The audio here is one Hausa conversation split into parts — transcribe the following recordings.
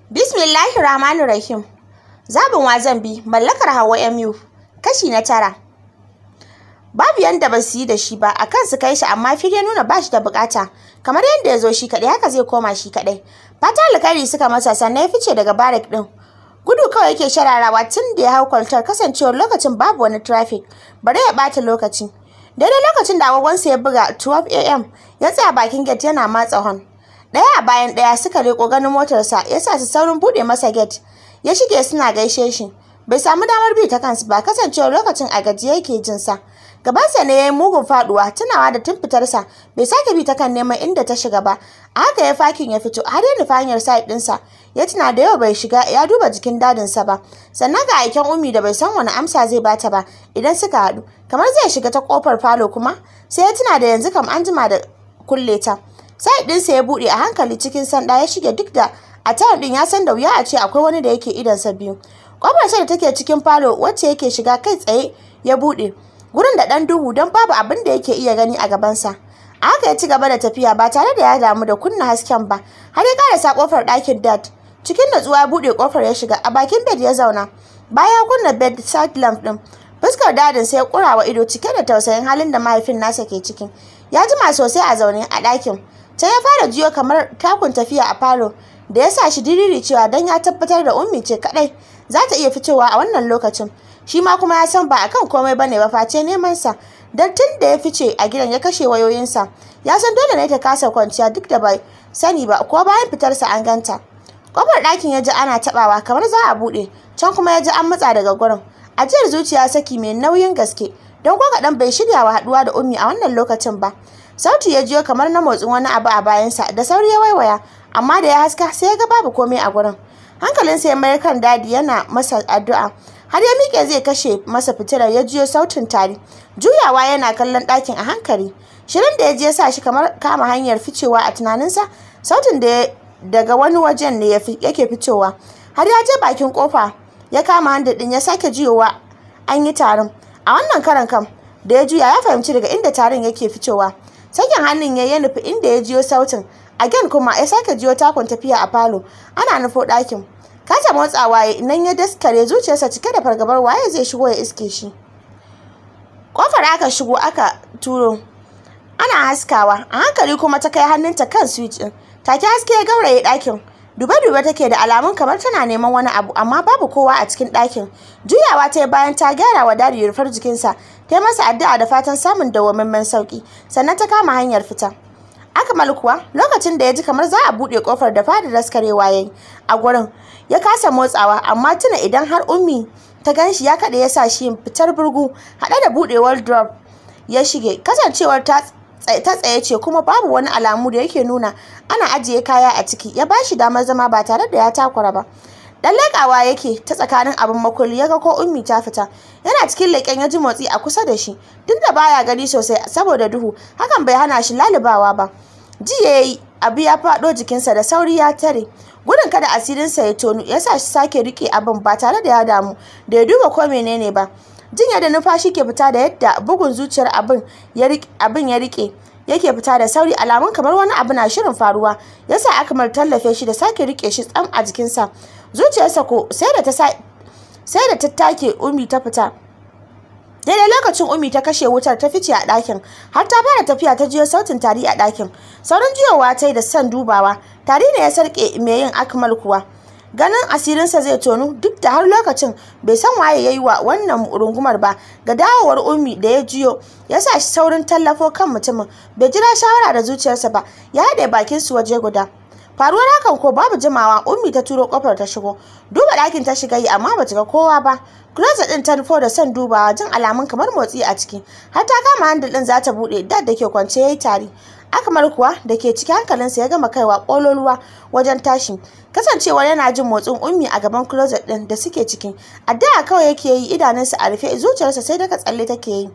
Bismillahir Rahmanir Rahim. Zabin wazan bi mallakar Hauwa MU kashi na tara. Babu yanda ba su yi da shi ba akan su kai shi amma fili ya nuna ba shi da bukata kamar yadda ya zo shi kaɗai haka zai koma shi kaɗai. Fata alkhairi suka masa sannan ya fice daga barak ɗin. Gudu kawai yake shararawa tun da ya hau kwaltar kasancewar lokacin babu wani traffic bari ya ɓata lokaci. Daidai lokacin da agogonsa ya buga 12 am ya tsaya bakin gate yana matsa hon. Ɗaya a bayan ɗaya suka leƙo ganin motarsa ya sa su saurin buɗe masa gate. Ya shige suna gaishe shi. Bai samu damar bi ta kansu ba kasancewar lokacin a gajiye yake jin sa. Gabansa ne ya yi mugun faɗuwa tunawa da tun fitarsa bai sake bi ta kan neman inda ta shiga ba. A haka ya fakin ya fito har ya nufa hanyar side ɗinsa. Ya tuna da yau bai shiga ya duba jikin dadinsa ba. Sannan ga aiken umi da bai san wani amsa zai bata ba idan suka haɗu. Kamar zai shiga ta ƙofar falo kuma sai ya tuna da yanzu kam an jima da kulle ta. sai ɗinsa ya buɗe a hankali cikin sanda ya shige duk da a tayar ɗin ya san da wuya a ce akwai wani da yake idonsa biyu ƙofar da take cikin falo wacce yake shiga kai tsaye ya buɗe gurin da ɗan duhu don babu abin da yake iya gani a gabansa a haka ya ci gaba da tafiya ba tare da ya damu da kunna hasken ba har ya karasa ƙofar ɗakin dad cikin natsuwa ya buɗe ƙofar ya shiga a bakin bed ya zauna bayan kunna bed side lamp ɗin fuskar dadin sai ya ƙurawa ido cike da tausayin halin da mahaifin nasa ke ciki ya jima sosai a zaune a ɗakin sai ya fara jiyo kamar takun tafiya a falo da ya sa shi diriri cewa don ya tabbatar da ummi ce kadai za ta iya fitowa a wannan lokacin shi ma kuma ya san ba akan komai bane ba face neman sa don tun da ya fice a gidan ya kashe wayoyinsa ya san dole ne ta kasa kwanciya duk da bai sani ba ko bayan fitarsa an ganta kofar ɗakin ya ji ana taɓawa kamar za a buɗe can kuma ya ji an matsa daga gurin ajiyar zuciya saki mai nauyin gaske don ko kaɗan bai shirya wa haɗuwa da ummi a wannan lokacin ba sauti ya jiyo kamar na motsin wani abu a bayansa da sauri ya waiwaya amma da ya haska sai ya ga babu komai a gurin hankalinsa ya mayar kan dadi yana masa addu'a har ya miƙe zai kashe masa fitilar ya jiyo sautin tari juyawa yana kallon ɗakin a hankali shirin da ya je ya sa shi kamar kama hanyar ficewa a tunaninsa sautin da daga wani wajen ne yake fitowa har ya je bakin kofa ya kama handa ɗin ya sake jiyowa an yi tarin a wannan karan kam da ya juya ya fahimci daga inda tarin yake fitowa sakin hannun ya nufi inda ya jiyo sautin again kuma ya sake jiyo takon tafiya a falo ana nufo ɗakin kasa motsawa ya nan ya daskare zuciyarsa cike da fargabar waye zai shigo ya iske shi kofar aka shigo aka turo ana haskawa a hankali kuma ta kai hannunta kan switch din take haske ya gauraye ɗakin dube-dube take da alamun kamar tana neman wani abu amma babu kowa a cikin ɗakin juyawa ta bayan ta gyara wa dadi rufar jikinsa ta yi masa addu'a da fatan samun dawwammamen sauki sannan ta kama hanyar fita akmal kuwa lokacin da ya ji kamar za a buɗe kofar da fada daskarewa ya yi a gurin ya kasa motsawa amma tuna idan har ummi ta ganshi ya kaɗa ya sa shi yin fitar burgu haɗe da buɗewar drop ya shige kasancewar ta ta tsaye ce kuma babu wani alamu da yake nuna ana ajiye kaya a ciki ya bashi damar zama ba tare da ya takura ba dan leƙawa yake ta tsakanin abin makulli ya ga ko ummi ta fita yana cikin leƙen ya ji motsi a kusa da shi duk da baya gani sosai saboda duhu hakan bai hana shi lalubawa ba ji ya yi abu ya faɗo jikinsa da sauri ya tare gudun kada asirinsa ya tonu ya sa shi sake riƙe abin ba tare da ya damu da ya duba ko menene ba jin yadda numfashi ke fita da yadda bugun zuciyar abin ya rike yake fita da sauri alamun kamar wani abu na shirin faruwa yasa akmal tallafe shi da sake rike shi tsam a jikinsa zuciyarsa ko sai da ta sai da ta take umi ta fita daidai lokacin umi ta kashe wutar ta fice a ɗakin har ta fara tafiya ta jiyo sautin tari a ɗakin sauran jiyowa ta yi da son dubawa tari ne ya sarƙe mai yin akmal kuwa ganin asirinsa zai tonu duk da har lokacin bai san waye ya yi wa wannan rungumar ba ga dawowar ummi da ya jiyo ya sa shi saurin tallafo kan mutumin bai jira shawara da zuciyarsa ba ya haɗe bakin su waje guda faruwar hakan ko babu jimawa ummi ta turo kofar ta shigo duba ɗakin ta shiga yi amma bata ga kowa ba closet ɗin ta nufo da son dubawa jin alamun kamar motsi a ciki har ta kama handle ɗin za ta buɗe dad da ke kwance ya yi tari akamar kuwa da ke ciki hankalinsa ya gama kaiwa ƙololuwa wajen tashi kasancewar yana jin motsin ummi a gaban closet ɗin da suke ciki addu'a kawai yake yi idanunsa a rufe zuciyarsa sai daga tsalle take yi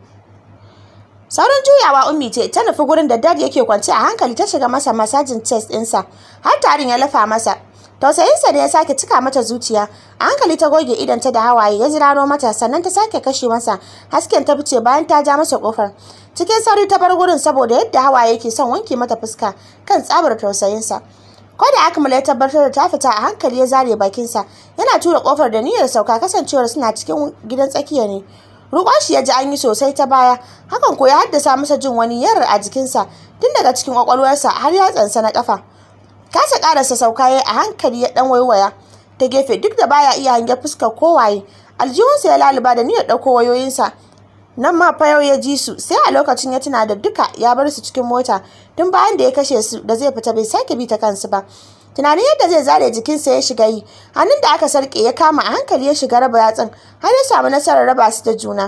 sauran juyawa ummi ce ta nufi gurin da dad yake kwance a hankali ta shiga masa masajin chest ɗinsa har tarin ya lafa masa tausayinsa da ya sake cika mata zuciya a hankali ta goge idanta da hawaye ya ziraro mata sannan ta sake kashe masa hasken ta fice bayan ta ja masa kofar cikin sauri ta bar gurin saboda yadda hawaye yake son wanke mata fuska kan tsabar tausayinsa ko da akmal ya tabbatar da ta fita a hankali ya zare bakinsa yana tura kofar da niyyar sauka kasancewar suna cikin gidan tsakiya ne rukon shi ya ji an yi sosai ta baya hakan ko ya haddasa masa jin wani yarar a jikinsa tun daga cikin kwakwalwarsa har ya tsansa na kafa kasa karasa sauka ya a hankali ya dan waiwaya ta gefe duk da baya iya hange fuskar kowaye aljihunsa ya laluba da niyyar ɗauko wayoyinsa nan ma fa yau ya ji su sai a lokacin ya tuna da duka ya bar su cikin mota tun bayan da ya kashe su da zai fita bai sake bi ta kansu ba tunanin yadda zai zare jikinsa ya shiga yi hannun da aka sarke ya kama a hankali ya shiga raba yatsun har ya samu nasarar raba su da juna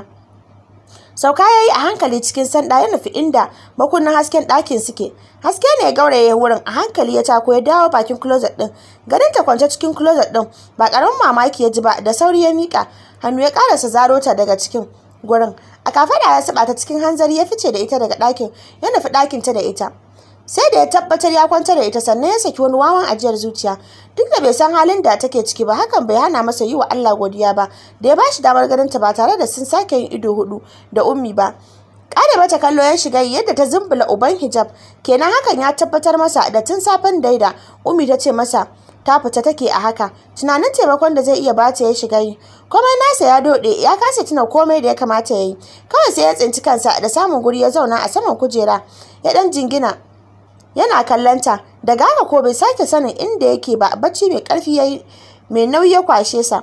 sauka ya yi a hankali cikin sanda ya nufi inda makunnan hasken ɗakin suke haske ne ya gauraye wurin a hankali ya tako ya dawo bakin closet ɗin ganin ta kwance cikin closet ɗin ba ƙaramin mamaki ya ji ba da sauri ya miƙa hannu ya ƙarasa zaro ta daga cikin gurin a kafada ya saba ta cikin hanzari ya fice da ita daga ɗakin ya nufi ɗakin ta da ita sai da ya tabbatar ya kwantar da ita sannan ya saki wani wawan ajiyar zuciya duk da bai san halin da take ciki ba hakan bai hana masa yi wa Allah godiya ba da ya bashi damar ganin ta ba tare da sun sake yin ido hudu da ummi ba kare mata kallo ya shiga yadda ta zumbula uban hijab kenan hakan ya tabbatar masa da tun safen daida ummi ta ce masa ta fita take a haka tunanin taimakon da zai iya bata ya shiga yi komai nasa ya dode ya kasa tuna komai da ya kamata ya yi kawai sai ya tsinci kansa da samun guri ya zauna a saman kujera ya dan jingina yana kallanta daga haka ko bai sake sanin inda yake ba bacci mai karfi yayi mai nauyi ya kwashe sa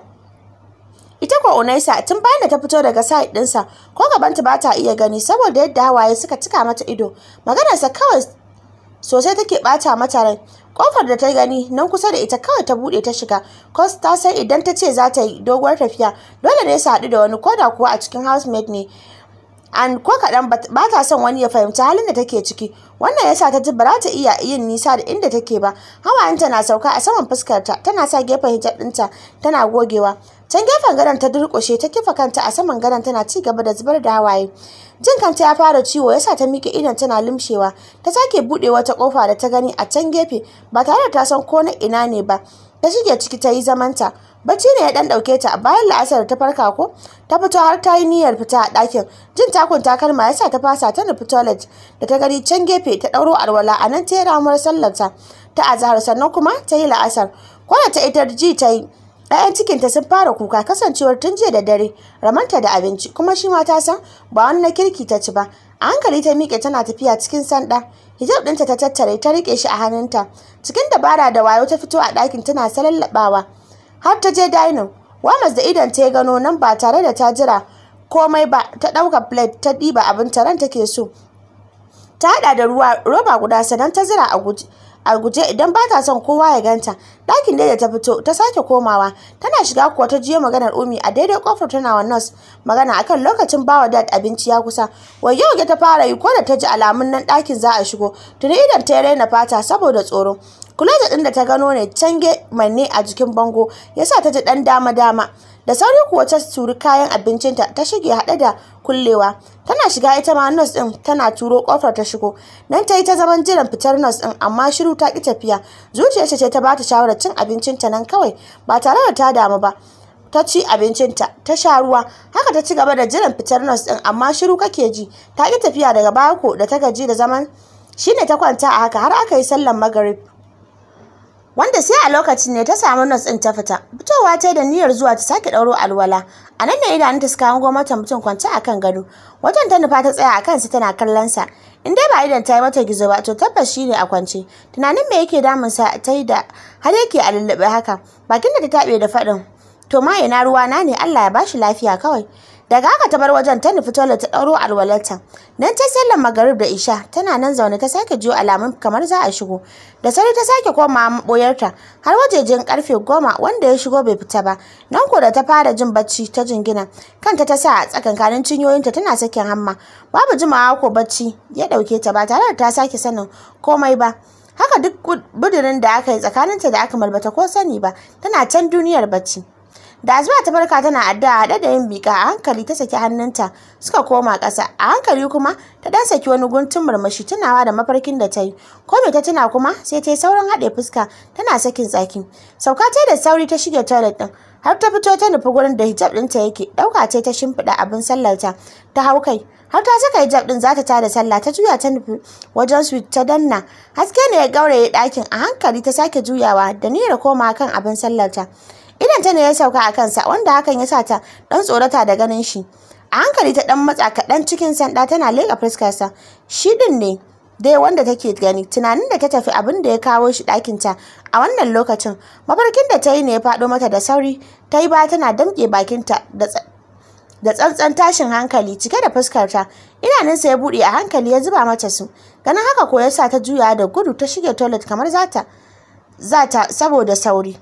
ita ko unaisa tun bayan da ta fito daga side ɗinsa ko gabanta ba ta iya gani saboda yadda hawaye suka cika mata ido maganarsa kawai sosai take bata mata rai kofar da ta gani nan kusa da ita kawai ta bude ta shiga cos ta san idan ta ce za ta yi doguwar tafiya dole ne su haɗu da wani koda kuwa a cikin housemaid ne an ko kaɗan ba ta son wani ya fahimci halin da take ciki wannan yasa ta ji ba za ta iya yin nisa da inda take ba hawayenta na sauka a saman fuskarta tana sa gefen hijab ɗinta tana gogewa can gefen gadon ta durƙushe ta kifa kanta a saman gadon tana ci gaba da zubar da hawaye jin kanta ya fara ciwo yasa ta miƙe idon tana limshewa ta sake buɗe wata ƙofa da ta gani a can gefe ba tare da ta san ko na ina ne ba ta shige ciki ta yi zamanta bacci ne ya dan dauke ta bayan la'asar ta farka ko ta fito har ta yi niyyar fita a ɗakin jin takun takalma yasa ta fasa ta nufi toilet da ta gani can gefe ta ɗauro alwala a nan ta yi ramuwar sallarta ta azahar sannan kuma ta yi la'asar ko da ta ita ji ta yi ‘ya'yan cikinta sun fara kuka kasancewar tun jiya da dare ramanta da abinci kuma shi ma ta san ba wani na kirki ta ci ba a hankali ta miƙe tana tafiya cikin sanda hijab ɗinta ta tattare ta riƙe shi a hannunta cikin dabara da wayo ta fito a ɗakin tana salallaɓawa har ta je dining wamas da idan ta gano nan ba tare da ta jira komai ba ta ɗauka plate ta ɗiba abin taron take so ta haɗa da ruwa roba guda sannan ta zira a guje a guje idan ba ta son kowa ya ganta ɗakin da ta fito ta sake komawa tana shiga kuwa ta jiyo maganar umi a daidai kofar tana wa nurse magana akan lokacin bawa dad abinci ya kusa wai yau ta fara yi ko da ta ji alamun nan ɗakin za a shigo tuni idan ta raina fata saboda tsoro kula da ɗin da ta gano ne cange manne a jikin bango yasa ta ji ɗan dama dama da sauri kuwa ta turi kayan abincinta ta shige haɗe da kullewa tana shiga ita ma nurse ɗin tana turo ƙofar ta shigo nan ta yi ta zaman jiran fitar nurse ɗin amma shiru ta ƙi tafiya zuciyarta ce ta ba ta shawarar cin abincinta nan kawai ba tare da ta damu ba ta ci abincinta ta sha ruwa haka ta ci gaba da jiran fitar nurse ɗin amma shiru kake ji ta ƙi tafiya daga baya ko da ta gaji da zaman shine ta kwanta a haka har aka yi sallan magarib wanda sai a lokacin ne ta samu nas ɗin ta fita fitowa ta da niyyar zuwa ta sake ɗauro alwala a nan ne idanunta suka hango mata mutum kwance a kan gado wajen ta nufa ta tsaya a kansa tana kallon sa in dai ba idan ta yi mata gizo ba to tabbas shi ne a kwance tunanin me yake damun sa ta yi da har yake a lullube haka bakin da ta taɓe da faɗin to ma ina ruwa na ne Allah ya bashi lafiya kawai daga haka ta bar wajen ta nufi toilet ta ɗauro alwalarta nan ta sallar magarib da isha tana nan zaune ta sake jiyo alamun kamar za a shigo da sauri ta sake koma maɓoyarta har wajejen karfe goma wanda ya shigo bai fita ba nan ko da ta fara jin bacci ta jingina kanta ta sa a tsakankanin cinyoyinta tana sakin hamma babu jimawa ko bacci ya ɗauke ta ba tare da ta sake sanin komai ba haka duk budurin da aka yi tsakaninta da aka malbata ko sani ba tana can duniyar bacci da azuwa ta farka tana addu'a haɗe da yin bika a hankali ta saki hannunta suka koma ƙasa a hankali kuma ta dan saki wani guntun murmushi tunawa da mafarkin da ta yi ko me ta tuna kuma sai ta yi saurin haɗe fuska tana sakin tsaki sauka ta da sauri ta shige toilet ɗin har ta fito ta nufi gurin da hijab ɗinta yake ɗauka ce ta shimfiɗa abin sallarta ta hau kai har ta saka hijab ɗin za ta tada sallah ta juya ta nufi wajen su ta danna haske ne ya gauraye ɗakin a hankali ta sake juyawa da niyyar koma kan abin sallarta idan ta ne ya sauka a kansa wanda hakan ya sa ta ɗan tsorata da ganin shi a hankali ta ɗan matsa kaɗan cikin sanda tana leƙa fuskarsa shi ɗin ne dai wanda take gani tunanin da ta tafi abin da ya kawo shi ɗakinta a wannan lokacin mafarkin da ta yi ne ya faɗo mata da sauri ta yi ba tana damƙe bakinta da tsantsan tashin hankali cike da fuskarta idanunsa ya buɗe a hankali ya zuba mata su ganin haka ko ya sa ta juya da gudu ta shige toilet kamar zata zata saboda sauri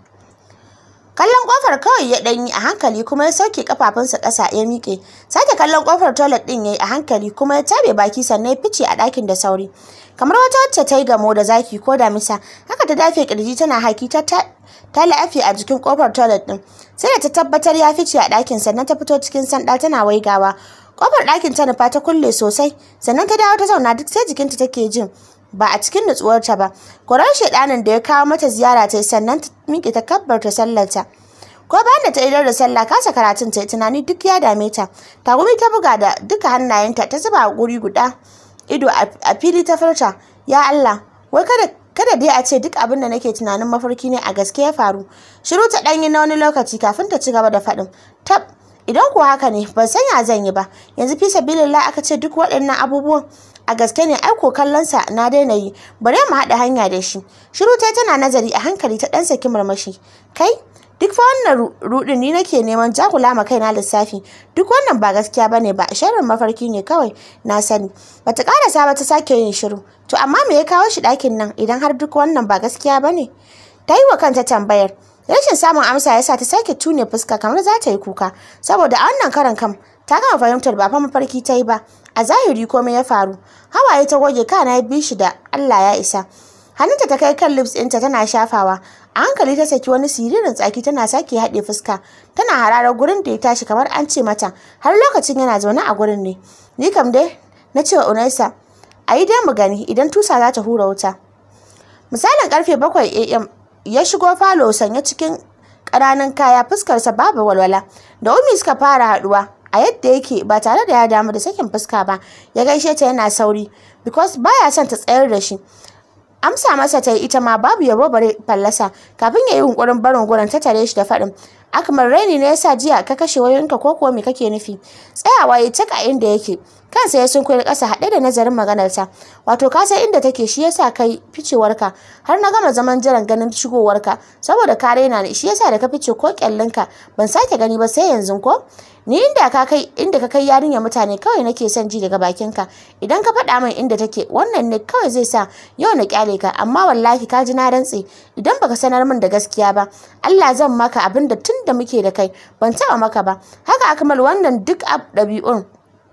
kallon kofar kawai ya ɗanyi a hankali kuma ya sauke kafafunsa ƙasa ya miƙe sake kallon kofar toilet ɗin ya yi a hankali kuma ya tabe baki sannan ya fice a ɗakin da sauri kamar wata wacce ta yi gamo da zaki ko damisa haka ta dafe kirji tana haki ta ta la'afi a jikin kofar toilet ɗin sai da ta tabbatar ya fice a ɗakin sannan ta fito cikin sanda tana waigawa kofar ɗakin ta nufa ta kulle sosai sannan ta dawo ta zauna duk sai jikinta take jin ba a cikin nutsuwarta ba korar shaidanin da ya kawo mata ziyara ta sannan ta miƙe ta kabbarta sallarta ko bayan da ta idar da sallah kasa karatun ta tunani duk ya dame ta tagumi ta buga da duka hannayenta ta zuba a guri guda ido a fili ta furta ya Allah wai kada kada dai a ce duk abin da nake tunanin mafarki ne a gaske ya faru shiru ta ɗanyi na wani lokaci kafin ta ci gaba da faɗin tab idan kuwa haka ne ban san ya zan yi ba yanzu fi sabilillah aka ce duk waɗannan abubuwan a gaske ne aiko kallonsa na daina yi bari mu haɗa hanya da shi shiru ta tana nazari a hankali ta ɗan saki murmushi kai duk fa wannan rudin ni nake neman jakula ma kaina lissafi duk wannan ba gaskiya bane ba sharrin mafarki ne kawai na sani bata karasa ba ta sake yin shiru to amma me ya kawo shi ɗakin nan idan har duk wannan ba gaskiya bane ta yi wa kanta tambayar rashin samun amsa yasa ta sake tune fuska kamar za ta yi kuka saboda a wannan karan kam ta gama fahimtar ba fa mafarki ta yi ba a zahiri komai ya faru hawaye ta goge kana ya bi shi da Allah ya isa hannunta ta kai kan lips ɗinta tana shafawa a hankali ta saki wani siririn tsaki tana sake haɗe fuska tana hararar gurin da ya tashi kamar an ce mata har lokacin yana zaune a gurin ne ni kam dai na cewa unaisa a yi dai mu gani idan tusa za ta hura wuta misalin karfe bakwai am ya shigo falo sanye cikin ƙananan kaya fuskarsa babu walwala da umi suka fara haɗuwa a yadda yake ba tare da ya damu da sakin fuska ba ya gaishe ta yana sauri because baya son ta tsayar da shi amsa masa ta yi ita ma babu yabo bare fallasa kafin ya yi hunkurin barin gurin ta tare shi da faɗin akmal raini ne yasa jiya ka kashe wayoyinka ko kuwa me kake nufi tsayawa ya cika inda yake kansa ya sun koyi ƙasa haɗe da nazarin maganarta wato ka san inda take shi yasa kai ficewarka har na gama zaman jiran ganin shigowarka saboda ka raina ne shi yasa da ka fice ko kyallinka ban sake gani ba sai yanzu ko ni inda ka kai inda ka kai yarinya mutane kawai nake son ji daga bakinka idan ka faɗa min inda take wannan ne kawai zai sa yau na kyale ka amma wallahi ka ji na rantse idan baka sanar min da gaskiya ba Allah zan maka abin da tun da muke da kai ban taɓa maka ba haka akmal wannan duk ɗabi'un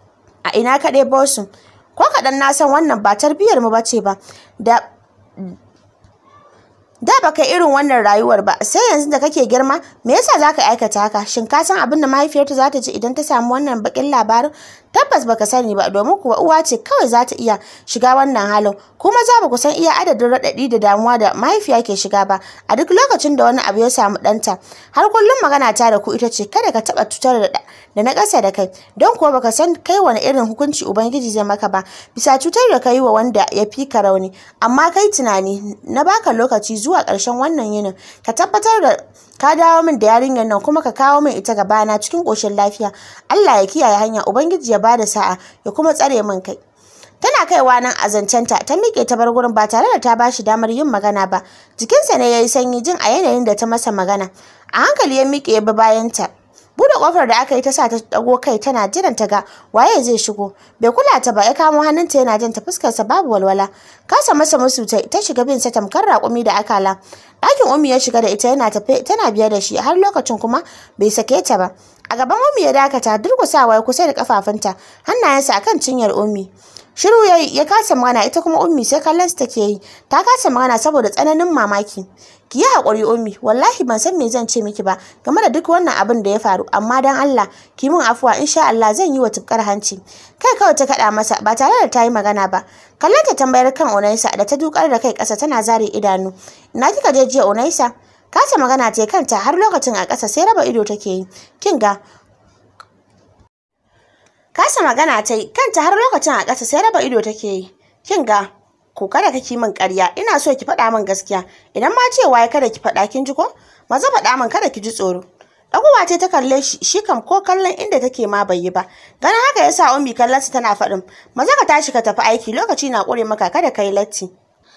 a ina ka ɗebo su ko kaɗan na san wannan ba tarbiyyar mu bace ba da da baka irin wannan rayuwar ba sai yanzu da kake girma me yasa zaka aikata haka shin ka san abin da mahaifiyarta za ta ji idan ta samu wannan bakin labarin tabbas baka sani ba domin kuwa uwa ce kawai za ta iya shiga wannan halin kuma za ba ku san iya adadin raɗaɗi da damuwa da mahaifiya ke shiga ba a duk lokacin da wani abu ya samu ɗanta har kullum magana ta da ku ita ce kada ka taɓa cutar da da na ƙasa da kai don kuwa baka san kai wani irin hukunci ubangiji zai maka ba bisa cutar da kai wa wanda ya fi ka rauni amma kai tunani na baka lokaci zuwa ƙarshen wannan yinin ka tabbatar da ka dawo min da yarinyar nan kuma ka kawo min ita gabana cikin ƙoshin lafiya Allah ya kiyaye hanya ubangiji ya bada sa'a ya kuma tsare min kai tana kaiwa nan a zancenta ta miƙe ta bar gurin ba tare da ta bashi damar yin magana ba jikinsa ne ya yi sanyi jin a yanayin da ta masa magana a hankali ya miƙe ya bi bayanta bude kofar da aka yi ta sa ta dago kai tana jiran ta ga waye zai shigo bai kula ta ba ya kamo hannunta yana jan ta fuskarsa babu walwala kasa masa musu ta ta shiga bin sa tamkar raƙumi da akala ɗakin umi ya shiga da ita yana tafe tana biye da shi har lokacin kuma bai sake ta ba a gaban umi ya dakata durkusawa ya kusa da kafafunta hannayensa akan cinyar umi shiru ya ya kasa magana ita kuma ummi sai kallon take yi ta kasa magana saboda tsananin mamaki ki yi haƙuri ummi wallahi ban san me zan ce miki ba game da duk wannan abin da ya faru amma dan Allah ki min afuwa insha Allah zan yi wa tufkar hanci kai kawai ta kaɗa masa ba tare da ta yi magana ba kallon ta tambayar kan Unaisa da ta dukar da kai ƙasa tana zare idanu ina kika je jiya Unaisa kasa magana ta kanta har lokacin a ƙasa sai raba ido take yi kin ga kasa magana ta kanta har lokacin a ƙasa sai raba ido take yi kin ga ko kada kake min ƙarya ina so ki faɗa min gaskiya idan ma cewa ya kada ki faɗa kin ji ko maza faɗa min kada ki ji tsoro Ɗaguwa ce ta kalle shi, shi kam ko kallon inda take ma bai yi ba. Ganin haka ya sa Ummi kallon sa tana faɗin, maza ka tashi ka tafi aiki lokaci na ƙure maka kada ka yi latti.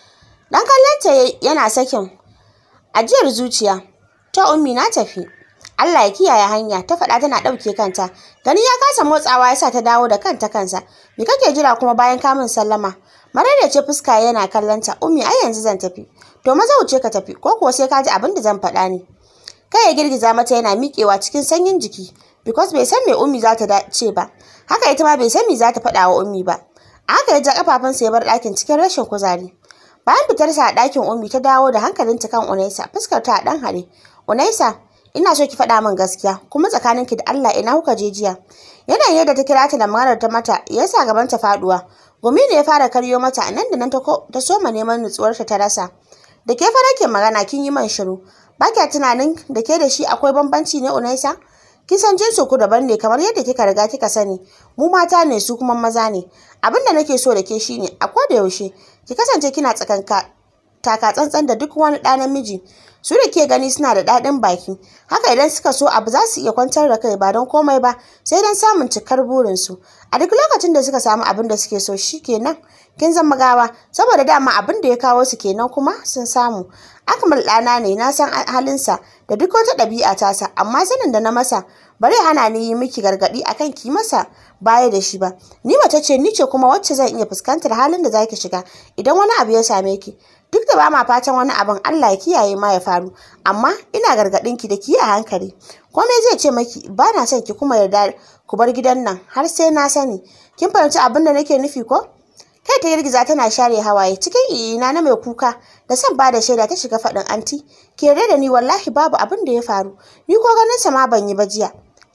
Dan kallon ta yana sakin ajiyar zuciya. Ta Ummi na tafi. Allah ya kiyaye hanya ta faɗa tana ɗauke kanta. Gani ya kasa motsawa ya sa ta dawo da kanta kansa. Me kake jira kuma bayan kamun sallama? Marar ce fuska yana kallon ta. Ummi ai yanzu zan tafi. To maza wuce ka tafi ko kuwa sai ka ji abin da zan faɗa ne. kai ya girgiza mata yana miƙewa cikin sanyin jiki because bai san me ummi za ta ce ba haka ita ma bai san me za ta faɗa wa ummi ba a haka ya ja kafafunsa ya bar ɗakin cikin rashin kuzari bayan fitarsa a ɗakin ummi ta dawo da hankalinta kan unaisa fuskar ta a ɗan hare unaisa ina so ki faɗa min gaskiya kuma tsakaninki da Allah ina kuka je jiya yanayin yadda ta kira ta da maganar ta mata ya sa gaban ta faɗuwa gumi ne ya fara karyo mata nan da nan ta soma neman nutsuwarta ta rasa da ke fara ke magana kin yi man shiru ba kya tunanin da ke da shi akwai bambanci ne unaisa kin san jinsu ku daban ne kamar yadda kika riga kika sani mu mata ne su kuma maza ne abin da nake so da ke shine a da yaushe ki kasance kina tsakanka taka tsantsan da duk wani ɗa namiji su da ke gani suna da daɗin baki haka idan suka so abu za su iya kwantar da kai ba don komai ba sai don samun cikar burinsu a duk lokacin da suka samu abin da suke so shi kenan kin zama gawa saboda dama abin da ya kawo su kenan kuma sun samu akmal ɗana ne na san halinsa da duk wata ɗabi'a tasa amma sanin da na masa bari hana ni yi miki gargaɗi akan ki masa baya da shi ba ni mace ce ni ce kuma wacce zan iya fuskantar halin da zaki shiga idan wani abu ya same ki duk da ba ma fatan wani abin Allah ya kiyaye ma ya faru amma ina gargaɗin ki da ki a hankali komai zai ce maki ba na son ki kuma yarda ku bar gidan nan har sai na sani kin fahimci abin da nake nufi ko kai ta girgiza tana share hawaye cikin iyina na mai kuka da son ba da shaida ta shiga faɗin anti ke yarda da ni wallahi babu abin da ya faru ni ko ganin sa ma ban yi ba jiya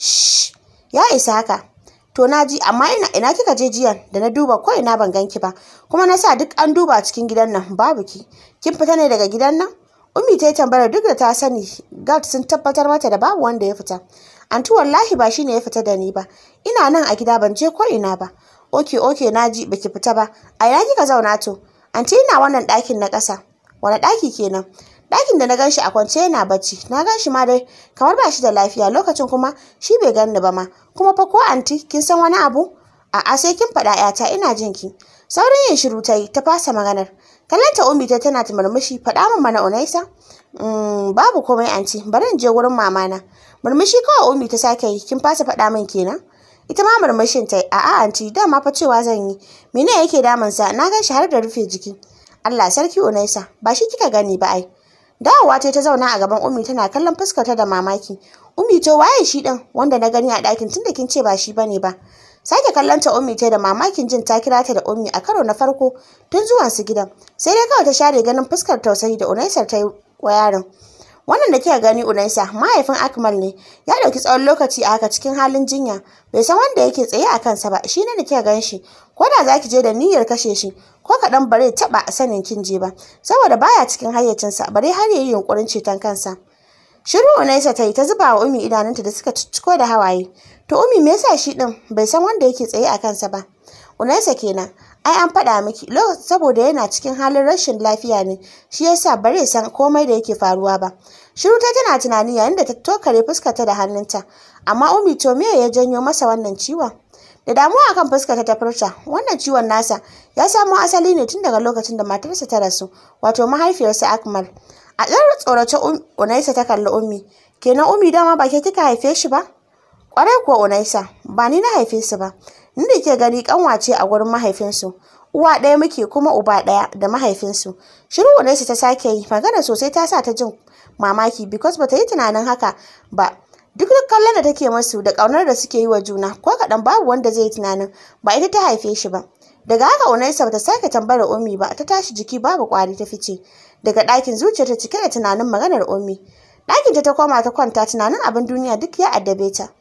ya isa haka to na ji amma ina ina kika je jiyan da na duba ko ina ban ganki ba kuma na sa duk an duba cikin gidan nan babu ki kin fita ne daga gidan nan ummi ta yi tambayar duk da ta sani gad sun tabbatar mata da babu wanda ya fita anti wallahi ba shine ya fita da ni ba ina nan a gida ban je ko ina ba oke oke na ji baki fita ba a ina kika zauna to anti ina wannan ɗakin na ƙasa wani ɗaki kenan ɗakin da na gan shi a kwance yana bacci na gan shi ma dai kamar ba shi da lafiya lokacin kuma shi bai gan ni ba ma kuma fa ko anti kin san wani abu a'a sai kin faɗa ƴata ina jin ki saurin yin shiru ta yi ta fasa maganar kallanta ummi ta tana ta murmushi faɗa min mana unaisa babu komai anti bari in je wurin mamana murmushi kawai ummi ta sake yi kin fasa faɗa min kenan ita ma murmushin ta a'a anti dama fa cewa zan yi mene yake damunsa na gan shi har da rufe jiki Allah sarki unaisa ba shi kika gani ba ai dawowa ta ta zauna a gaban ummi tana kallon fuskarta da mamaki ummi to waye shi din wanda na gani a ɗakin tunda kin ce ba shi bane ba sake kallon ta ummi ta da mamakin jin ta kira ta da ummi a karo na farko tun zuwan su gidan sai dai kawai ta share ganin fuskar tausayi da unaisar ta yi wa yaron wannan da kika gani unaisa mahaifin akmal ne ya ɗauki tsawon lokaci a haka cikin halin jinya bai san wanda yake tsaye a kansa ba shi ne da kika gan shi ko da za ki je da niyyar kashe shi ko kaɗan bare taɓa sanin kin je ba saboda baya cikin hayyacinsa bare har ya yi yunƙurin ceton kansa shiru unaisa ta yi ta zuba wa umi idanunta da suka ciko da hawaye to umi me yasa shi ɗin bai san wanda yake tsaye a kansa ba unaisa kenan ai an faɗa miki saboda yana cikin halin rashin lafiya ne shi yasa bare san komai da yake faruwa ba shiru ta tana tunani yayin da ta tokare fuskarta da hannunta amma umi to me ya janyo masa wannan ciwon da damuwa akan fuskarta ta furta wannan ciwon nasa ya samo asali ne tun daga lokacin da matarsa ta rasu wato mahaifiyarsa akmal a ɗan tsorace unaisa ta kalli ummi kenan ummi dama ba ke kika haife shi ba kwarai kuwa unaisa ba ni na haife su ba ni da ke gani kanwace a gurin mahaifinsu uwa ɗaya muke kuma uba ɗaya da mahaifinsu shiru unaisa ta sake yi magana sosai ta sa ta jin mamaki because bata yi tunanin haka ba duk duk kallon da take masu da ƙaunar da suke yi wa juna ko kaɗan babu wanda zai yi tunanin ba ita ta haife shi ba daga haka unaisa bata sake tambayar ummi ba ta tashi jiki babu ƙwari ta fice daga ɗakin zuciyarta cike da tunanin maganar ummi ɗakinta ta koma ta kwanta tunanin abin duniya duk ya addabe ta